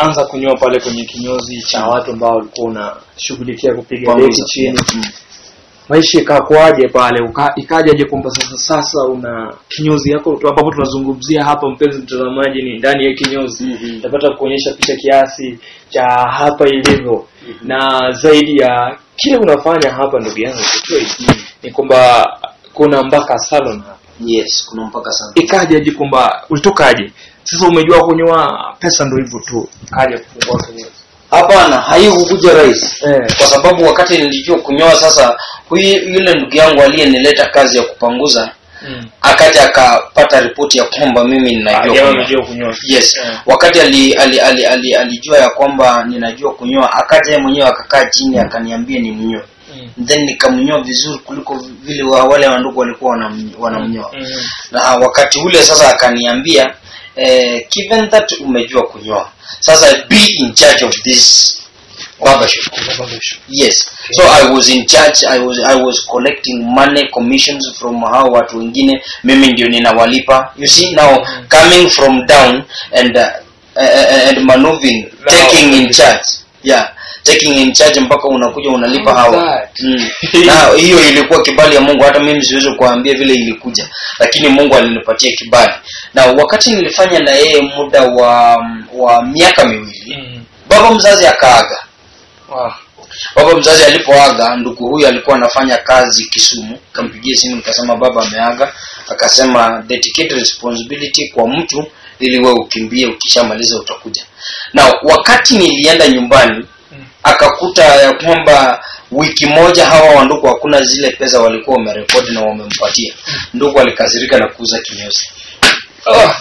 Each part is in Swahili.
ulianza kunyoa pale kwenye kinyozi cha watu ambao ulikuwa unashughulikia kupiga Panguza. deki chini Mm. maisha ikakuaje pale Uka- ikajaje kwamba sasa sasa una kinyozi yako tu ambapo tunazungumzia hapa mpenzi mtazamaji ni ndani ya kinyozi Mhm. napata kuonyesha picha kiasi cha hapa ilivyo na zaidi ya kile unafanya hapa ndugu yangu Kitoi, ni kwamba kuna mpaka salon hapa yes kuna mpaka sana ikajaje kwamba ulitokaje sasa umejua kunyoa pesa ndo hivyo tu kaja kufungua kinyozi hapana haikukuja rahisi eh. kwa sababu wakati nilijua kunyoa sasa huyu yule ndugu yangu aliyenileta kazi ya kupanguza mm. akaja akapata ripoti ya kwamba mimi ninajua Jamaa kunyoa. amejua kunyoa yes Eh. wakati ali, ali, ali, ali, alijua ya kwamba ninajua kunyoa akaja yeye mwenyewe akakaa chini akaniambia ni mnyoe Mm. then nikamnyoa vizuri kuliko vile wa, wale wandugu walikuwa wanam- wanamnyoa Mm. na wakati ule sasa akaniambia eh, given that umejua kunyoa sasa be in charge of this barbershop yes so i was in charge i was i was collecting money commissions from hao watu wengine mimi ndio ninawalipa you see now coming from down and uh, uh, and maneuvering Now- taking in charge yeah taking in charge mpaka unakuja unalipa hawa That. mm. na hiyo ilikuwa kibali ya mungu hata mimi siwezi kuambia vile ilikuja lakini mungu alinipatia kibali na wakati nilifanya na yeye muda wa wa miaka miwili Mm. baba mzazi akaaga Wow. baba mzazi alipoaga ndugu huyu alikuwa anafanya kazi kisumu kampigia simu nikasema baba ameaga akasema dedicate responsibility kwa mtu ili we ukimbie ukishamaliza utakuja na wakati nilienda nyumbani Mm. akakuta ya kwamba wiki moja hawa wandugu hakuna zile pesa walikuwa wamerekodi na wamempatia ndugu alikasirika na kuuza kinyozi Ah.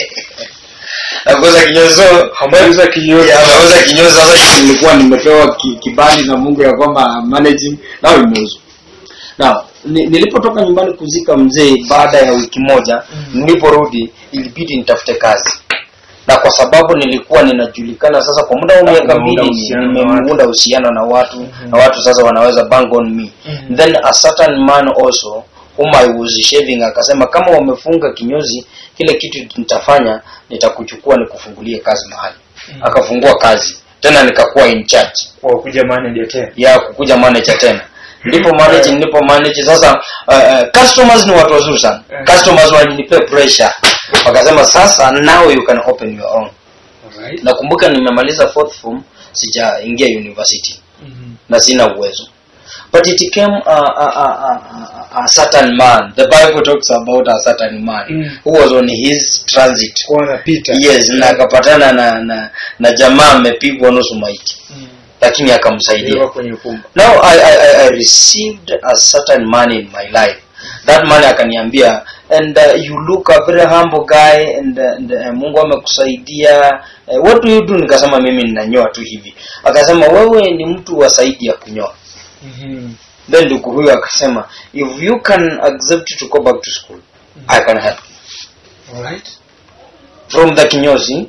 na kuuza kinyozi so Hamauza kinyozi. ya, ameuza kinyozi sasa nilikuwa nimepewa ki, kibali na mungu ya kwamba managing nao imeuzwa na ni, nilipotoka nyumbani kuzika mzee baada ya wiki moja Mm. niliporudi ilibidi nitafute kazi na kwa sababu nilikuwa ninajulikana sasa kwa muda wa Na miaka umeunda mbili uhusiano na nimeunda uhusiano na watu Mhm. na watu sasa wanaweza bang on me Mhm. then a certain man also whom I was shaving akasema kama wamefunga kinyozi kile kitu nitafanya nitakuchukua nikufungulie kazi mahali Mhm. akafungua kazi tena nikakuwa in charge Kwa kuja manager tena. ya kukuja manager tena ndipo manage ndipo manage sasa uh, uh, customers ni watu wazuri sana Eh. customers walinipea pressure wakasema sasa now you can open your own Alright. nakumbuka nimemaliza fourth form sijaingia university Mhm. na sina uwezo but it came a, a, a, a, a, a certain man the bible talks about a certain man Mm. who was on his transit Kwa anapita. yes na akapatana na, na na jamaa amepigwa nusu maiti Mm. lakini akamsaidia Ndio kwenye ukumba. now I, I, I- I received a certain man in my life that man akaniambia and uh, you look a very humble guy and, uh, and uh, mungu amekusaidia uh, what do you do nikasema mimi ninanyoa tu hivi akasema wewe ni mtu wa saidi ya kunyoa Mhm. then ndugu huyo akasema if you can accept to go back to school i can help you Alright. from the kinyozi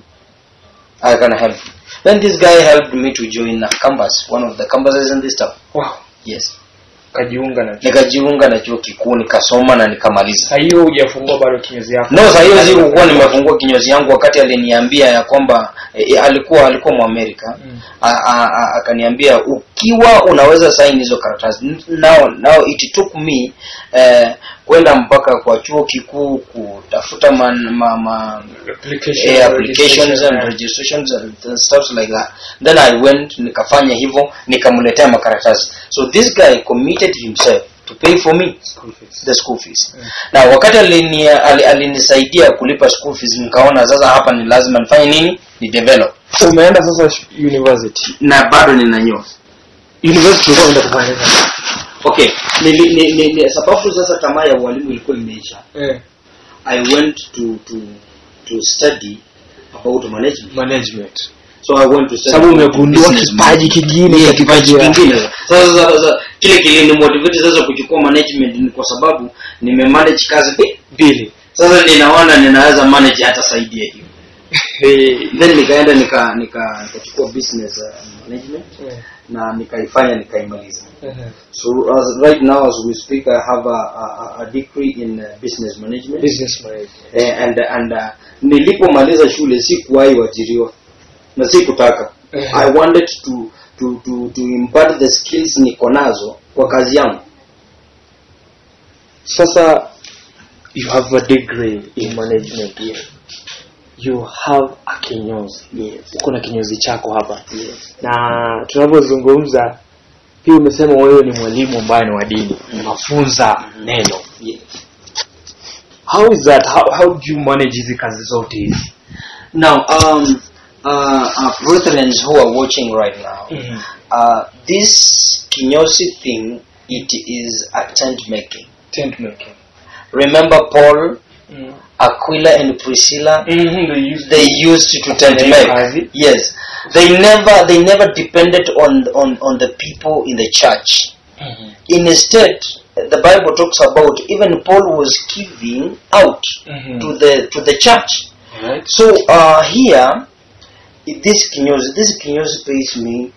i can help you then this guy helped me to join a campus one of the campuses in this town Wow. yes Kajiunga na. nikajiunga na chuo kikuu nikasoma na nikamaliza Sasa hiyo hujafungua bado kinyozi yako. no saa hiyo sikukuwa nimefungua kinyozi yangu wakati aliniambia ya kwamba e, alikuwa alikuwa mwamerika Mm. A- a- a- akaniambia ukiwa unaweza saini hizo karatasi now, now it took me eh, kwenda mpaka kwa chuo kikuu kutafuta man, ma, ma, Application, eh, applications registration, and yeah. registrations and stuff like that then i went nikafanya hivyo nikamletea makaratasi so this guy committed himself to pay for me School fees. the school fees na wakati alini, ali, alinisaidia kulipa school fees nikaona sasa hapa ni lazima nifanye nini ni develop Umeenda sasa sh- university. na bado ninanyoa University ulikuwa unaenda kufanya nini? okay nili, ni, ni, ni, sababu sasa tamaa ya ualimu ilikuwa imeisha Eh, i went to to to study about management management. so i went to study Sababu about umegundua business kipaji management. kingine Yeah, katika kipaji njia- kingine sasa sasa sasa kile kilinimotivate sasa kuchukua management ni kwa sababu nimemanage kazi bi- Mbili. sasa ninaona ninaweza manage hata zaidi ya hiyo Eh, then nikaenda nika nika nikachukua business uh, management eh, na nikaifanya nikaimaliza eh. so as right now as we speak i have a, a, a degree in uh, business management Business management. eh, and and uh, nilipomaliza shule sikuwahi wajiriwa na si kutaka Eh. i wanted to to to, to impart the skills niko nazo kwa kazi yangu sasa you have a degree in management yes. you have a kinyozi Yes. uko na kinyozi chako hapa Yes. na tunapozungumza pia umesema wewe ni mwalimu ambaye ni wa dini unafunza neno Yes. how is that how, how do you manage hizi kazi zote hizi now um uh, uh brethren who are watching right now uh this kinyosi thing it is a tent making tent making remember paul aquila and priscilla mm-hmm. they use they used to tent Yeah, make kazi. yes they never they never depended on on on the people in the church mm-hmm. instead the bible talks about even paul was giving out Mhm. to the to the church right so uh here this kinyozi this kinyozi pays me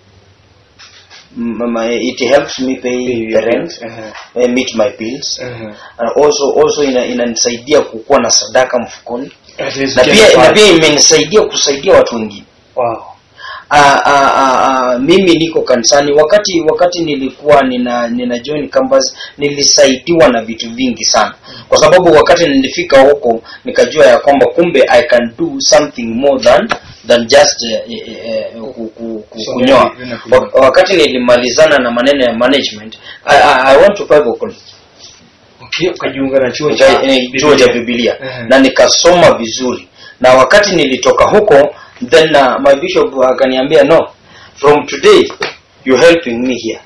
m- my, it helps me pay the rent uh-huh. uh, meet my bills Uh-huh. and also also ina- inanisaidia kukuwa na sadaka mfukoni At least na get pia na five. pia imenisaidia kusaidia watu wengine wow Ah, ah, ah, ah, mimi niko kanisani wakati wakati nilikuwa nina nina join campus nilisaidiwa na vitu vingi sana kwa sababu wakati nilifika huko nikajua ya kwamba kumbe i can do something more than than just eh, eh, eh, ku- ku- ku- So, kunyoa maybe, kunyoa. Wa- wakati nilimalizana na maneno ya management i, I, I went to Bible college okay ukajiunga na chuo Nika- cha eh, chuo cha Biblia Mhm. na nikasoma vizuri na wakati nilitoka huko then uh, my bishop akaniambia no from today you're helping me here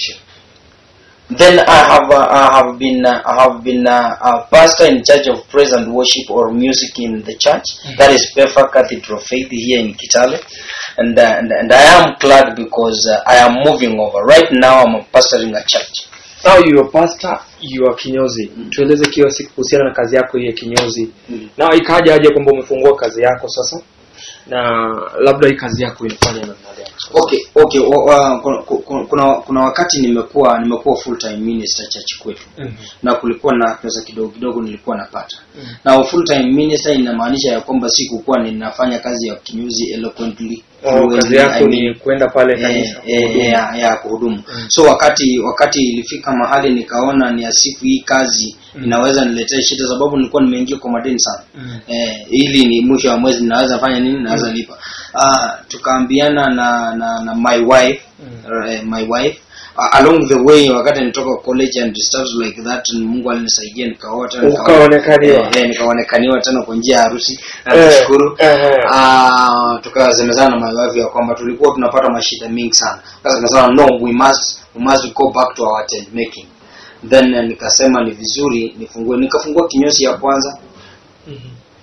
then I have uh, I have been uh, I have been uh, a pastor in charge of praise and worship or music in the church. That is Pefa Cathedral of Faith here in Kitale, and uh, and, and I am glad because uh, I am moving over. Right now, I'm pastoring a church. now you are pastor you are kinyozi tueleze kila siku kuhusiana na kazi yako hii ya kinyozi Mm. na ikaja aje kwamba umefungua kazi yako sasa na labda hii kazi yako inafanya namna gani Okay, okay. wa- wa- kuna, kuna, kuna wakati nimekuwa nimekuwa full time minister church kwetu Mhm. na kulikuwa na pesa kidogo kidogo nilikuwa napata Mhm. na full time minister inamaanisha ya kwamba sikukuwa ninafanya kazi ya kinyozi eloquently Oh, fluently, kazi yako I mean, ni kwenda pale eh, kanisa eh, kuhudumu. ya, ya kuhudumu Mm. so wakati wakati ilifika mahali nikaona ni asifu hii kazi Mm. inaweza niletea shida sababu nilikuwa nimeingia kwa madeni sana Mm. eh, ili ni mwisho wa mwezi naweza fanya nini naweza lipa ah, tukaambiana na, na na my wife Mm. uh, my wife uh, along the way wakati nitoka college and stuff like that mungu alinisaidia nikaoa tena nikaoa- Ukaonekaniwa. eh, eh, nikaonekaniwa tena kwa njia ya harusi na Eh, nashukuru eh. Ah, tukasemezana na my wife ya kwamba tulikuwa tunapata mashida mingi sana sasa tukasema no we must we must go back to our tent making then eh, nikasema ni vizuri nifungue nikafungua kinyozi ya kwanza Mhm.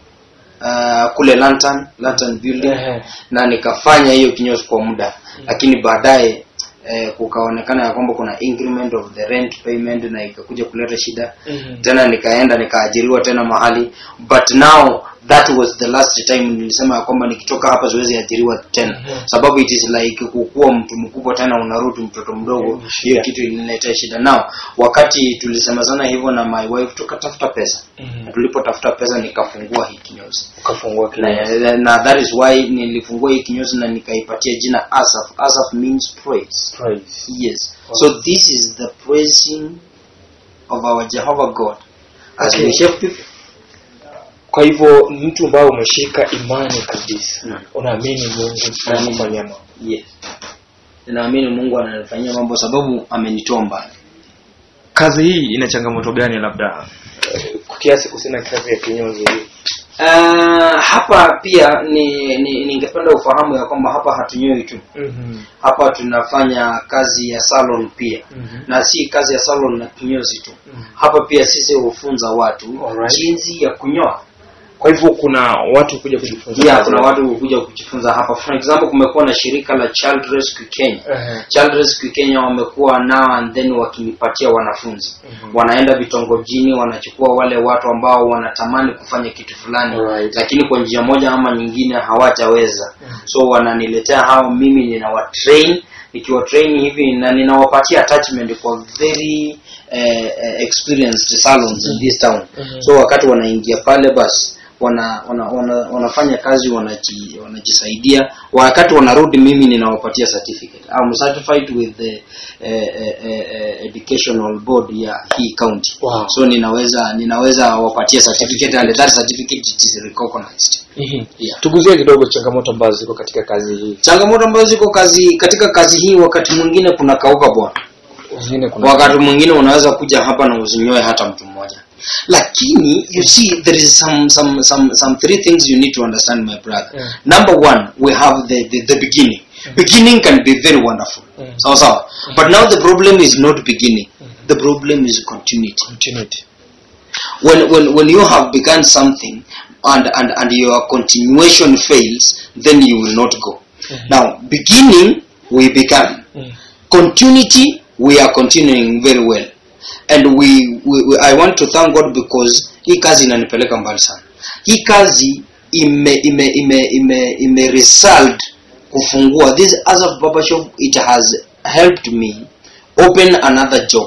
uh, kule lantern lantern building Ehe. na nikafanya hiyo kinyozi kwa muda lakini baadaye eh, kukaonekana ya kwamba kuna increment of the rent payment na ikakuja kuleta shida Mhm. tena nikaenda nikaajiriwa tena mahali but now that was the last time nilisema ya kwamba nikitoka hapa siwezi ajiriwa tena Mhm. sababu it is like kukuwa mtu mkubwa tena unarudi mtoto mdogo Mhm, shida. hiyo kitu iliniletea shida nao wakati tulisemezana hivyo na my wife tukatafuta pesa Mhm. na tulipotafuta pesa nikafungua hii kinyozi ukafungua kinyozi na, na that is why nilifungua hii kinyozi na nikaipatia jina asaf asaf means praise Praise. yes so this is the praising of our jehovah god as Okay. we shape people kwa hivyo ni mtu ambaye umeshika imani kabisa Mm. unaamini mungu anakufanyia mambo yes ninaamini mungu ananifanyia mambo sababu amenitoa mbali kazi hii ina changamoto gani labda eh, kwa kiasi kuhusiana na kazi ya kinyozi hii uh, hapa pia ni ni- ningependa ufahamu ya kwamba hapa hatunyoi tu Mhm. hapa tunafanya kazi ya salon pia Mhm. na si kazi ya salon na kinyozi tu Mhm. hapa pia sisi hufunza watu Alright. jinsi ya kunyoa kwa hivyo kuna watu kuja kujifunza yeah, kazi kuna hapa. watu hukuja kujifunza hapa for example kumekuwa na shirika la child rescue kenya Ehe. child rescue kenya wamekuwa now and then wakinipatia wanafunzi Mhm. wanaenda vitongojini wanachukua wale watu ambao wanatamani kufanya kitu fulani Alright. lakini kwa njia moja ama nyingine hawataweza Mhm. so wananiletea hao mimi ninawatrain nikiwatrain hivi na ninawapatia attachment kwa very eh, eh, experienced salons in this town Mhm. so wakati wanaingia pale basi wana, wana, wana, wanafanya kazi wanaji, wanajisaidia wakati wanarudi mimi ninawapatia certificate I'm certified with the eh, eh, eh, eh, educational board ya hii county Wow. so ninaweza ninaweza wapatia certificate and that certificate it is recognized Mhm. Yeah. tuguzie kidogo changamoto ambazo ziko katika kazi hii changamoto ambazo ziko kazi katika kazi hii wakati mwingine kuna kauka bwana zingine kuna wakati mwingine unaweza kuja hapa na usinyoe hata mtu mmoja lakini you see there is some some some some three things you need to understand my brother Yeah. number one we have the the, the beginning beginning can be very wonderful Mm. sawa sawa but now the problem is not beginning the problem is continuity continuity when when when you have begun something and and and your continuation fails then you will not go now beginning we began Mm. continuity we are continuing very well and we, we, we i want to thank god because hii kazi inanipeleka mbali sana hii kazi ime ime ime ime, ime result kufungua this as of baba shop it has helped me open another job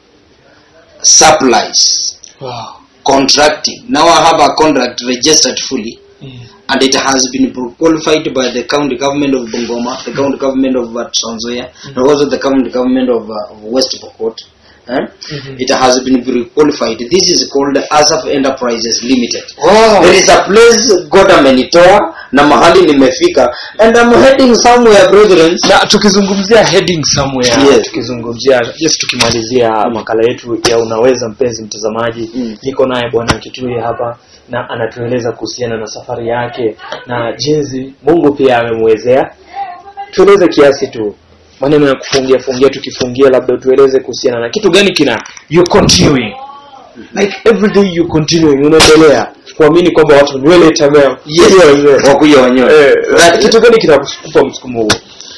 supplies wow contracting now i have a contract registered fully mm. and it has been qualified by the county government of Bungoma, the county government of uh, Trans Nzoia, and also the county government of, uh, of West Pokot. Eh? Mhm. It has been qualified. This is called Asaf Enterprises Limited. wow There is a place God amenitoa na mahali nimefika and I'm heading somewhere brethren. na tukizungumzia heading somewhere Yes. tukizungumzia just tukimalizia makala yetu ya unaweza mpenzi mtazamaji Mm. niko naye bwana kitui hapa na anatueleza kuhusiana na safari yake na jinsi mungu pia amemwezea tueleze kiasi tu maneno ya kufungia fungia tukifungia labda tueleze kuhusiana na kitu gani kina you continuing like every day you continuing unaendelea kuamini kwamba watu nywele itamea Yes. Nywele, nywele. Wakuja wanyoe. Eh, That- kitu gani kinakupa msukumo huo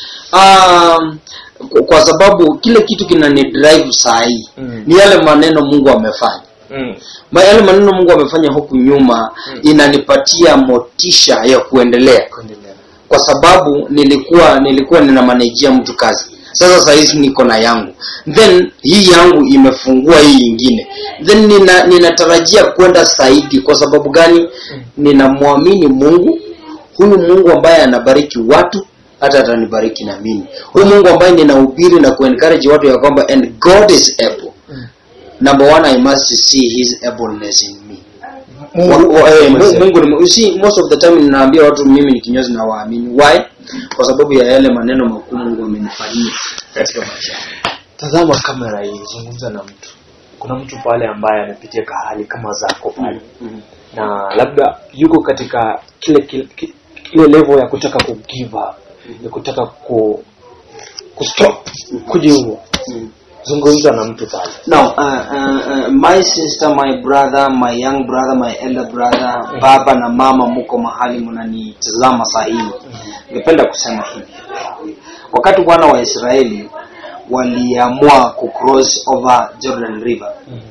Um, kwa- kwa sababu kile kitu kinani drive saa hii Mm. ni yale maneno Mungu amefanya. mm. Ma- yale maneno mungu amefanya huku nyuma Mm. inanipatia motisha ya kuendelea kuendelea kwa sababu nilikuwa nilikuwa ninamanejia mtu kazi sasa sahizi niko na yangu then hii yangu imefungua hii ingine then nina ninatarajia kwenda zaidi kwa sababu gani ninamwamini mungu huyu mungu ambaye anabariki watu hata atanibariki na mimi huyu mungu ambaye ninahubiri na kuencourage watu ya kwamba and god is able Mm. number one i must see his ableness in me Mungu- Wa- wa- eh, Mungu- Mungu- Mungu ni you see most of the time ninaambia watu mimi ni kinyozi na waamini why kwa sababu ya yale maneno makuu Mungu amenifanyia katika maisha yangu. tazama kamera hii zungumza na mtu kuna mtu pale ambaye amepitia kahali kama zako pale Mhm. na labda yuko katika kile kile, ki- ile level ya kutaka ku give up ya kutaka ku kustop kujiua Mhm. zungumza na mtu pale Now, uh, uh, uh, my sister, my brother, my young brother, my elder brother, baba na mama muko mahali mnanitazama saa hii. Ningependa kusema hivi. Wakati wana wa Israeli waliamua kucross over Jordan River.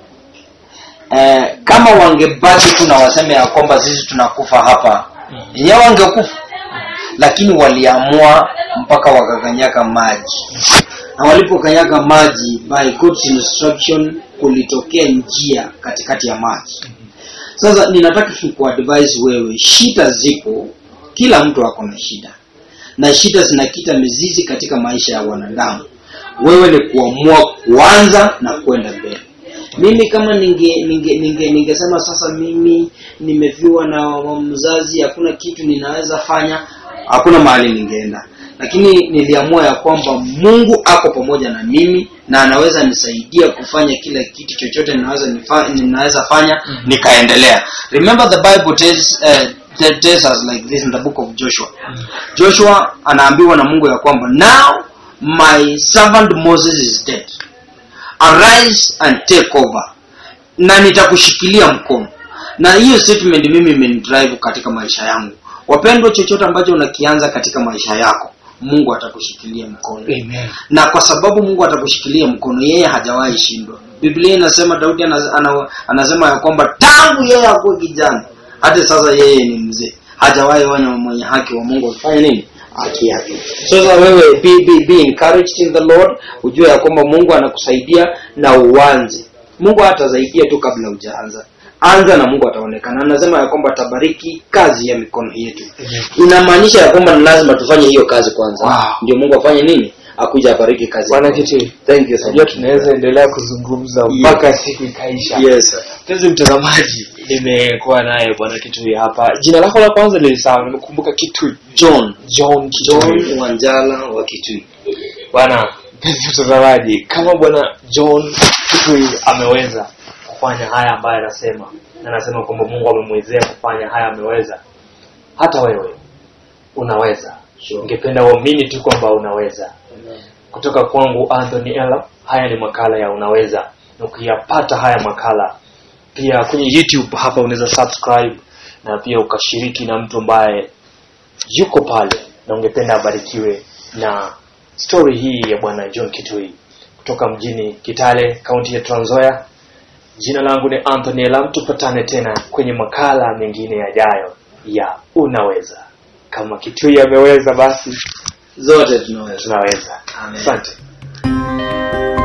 Eh, kama wangebaki tu na waseme ya kwamba sisi tunakufa hapa, yenyewe wangekufa. Lakini waliamua mpaka wakakanyaga maji na walipokanyaga maji by God's instruction kulitokea njia katikati ya maji sasa ninataka tu kuadvise wewe shida zipo kila mtu ako na shida na shida zinakita mizizi katika maisha ya wanadamu wewe ni kuamua kuanza na kwenda mbele mimi kama ninge ninge ninge ningesema sasa mimi nimeviwa na mzazi hakuna kitu ninaweza fanya hakuna mahali ningeenda lakini niliamua ya kwamba mungu ako pamoja na mimi na anaweza nisaidia kufanya kila kitu chochote ninaweza nifa, ninaweza fanya Mhm. nikaendelea remember the bible tells, uh, te- tells us like this in the book of joshua joshua anaambiwa na mungu ya kwamba now my servant moses is dead arise and take over na nitakushikilia mkono na hiyo statement mimi imenidrive katika maisha yangu wapendwa chochote ambacho unakianza katika maisha yako mungu atakushikilia mkono Amen. na kwa sababu mungu atakushikilia mkono yeye hajawahi shindwa biblia inasema daudi ana, ana, anasema ya kwamba tangu yeye akuwe kijana hata sasa yeye ni mzee hajawahi onya mwenye haki wa mungu akifanya nini haki yake sasa wewe be, be, be encouraged in the lord ujue ya kwamba mungu anakusaidia na uanze mungu hatasaidia tu kabla hujaanza anza na mungu ataonekana anasema ya kwamba atabariki kazi ya mikono yetu inamaanisha ya kwamba ni lazima tufanye hiyo kazi kwanza Wow. ndio mungu afanye nini akuja abariki kazi bwana kiti thank you so najua much. tunaweza endelea kuzungumza mpaka siku ikaisha yes sir. mpenzi mtazamaji nimekuwa naye bwana kitui hapa jina lako la kwanza lilisahau nimekumbuka kitui john john kitui john wanjala wa kitui bwana mpenzi mtazamaji kama bwana john kitui ameweza kufanya haya ambayo anasema na anasema kwamba mungu amemwezea kufanya haya ameweza hata wewe unaweza Sure. ningependa uamini tu kwamba unaweza kutoka kwangu anthony ella haya ni makala ya unaweza na ukiyapata haya makala pia kwenye youtube hapa unaweza subscribe na pia ukashiriki na mtu ambaye yuko pale na ungependa abarikiwe na story hii ya bwana john kitui kutoka mjini kitale kaunti ya tranzoya jina langu ni anthony elam tupatane tena kwenye makala mengine yajayo ya unaweza kama kitui ameweza basi zote tunaweza tunaweza Amen. asante